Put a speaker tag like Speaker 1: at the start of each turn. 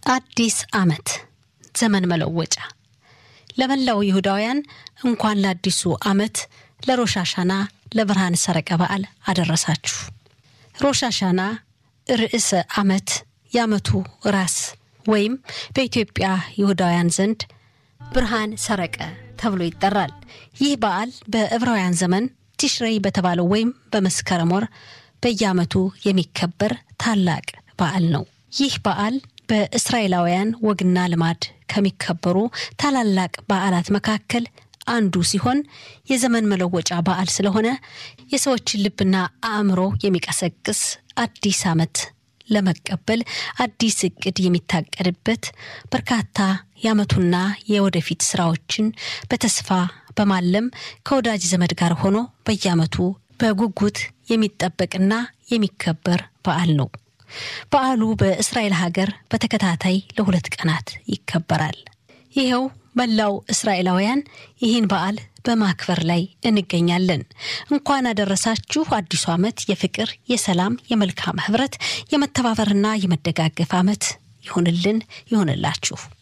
Speaker 1: አዲስ ዓመት ዘመን መለወጫ ለመላው ይሁዳውያን እንኳን ለአዲሱ ዓመት ለሮሻሻና ለብርሃን ሰረቀ በዓል አደረሳችሁ። ሮሻሻና ርዕሰ ዓመት የዓመቱ ራስ ወይም በኢትዮጵያ ይሁዳውያን ዘንድ ብርሃን ሰረቀ ተብሎ ይጠራል። ይህ በዓል በዕብራውያን ዘመን ቲሽሬይ በተባለው ወይም በመስከረም ወር በየዓመቱ የሚከበር ታላቅ በዓል ነው። ይህ በዓል በእስራኤላውያን ወግና ልማድ ከሚከበሩ ታላላቅ በዓላት መካከል አንዱ ሲሆን የዘመን መለወጫ በዓል ስለሆነ የሰዎችን ልብና አእምሮ የሚቀሰቅስ አዲስ ዓመት ለመቀበል አዲስ እቅድ የሚታቀድበት በርካታ የዓመቱና የወደፊት ስራዎችን በተስፋ በማለም ከወዳጅ ዘመድ ጋር ሆኖ በየዓመቱ በጉጉት የሚጠበቅና የሚከበር በዓል ነው። በዓሉ በእስራኤል ሀገር በተከታታይ ለሁለት ቀናት ይከበራል። ይኸው መላው እስራኤላውያን ይህን በዓል በማክበር ላይ እንገኛለን። እንኳን አደረሳችሁ። አዲሱ ዓመት የፍቅር፣ የሰላም፣ የመልካም ህብረት፣ የመተባበርና የመደጋገፍ ዓመት ይሆንልን ይሆንላችሁ።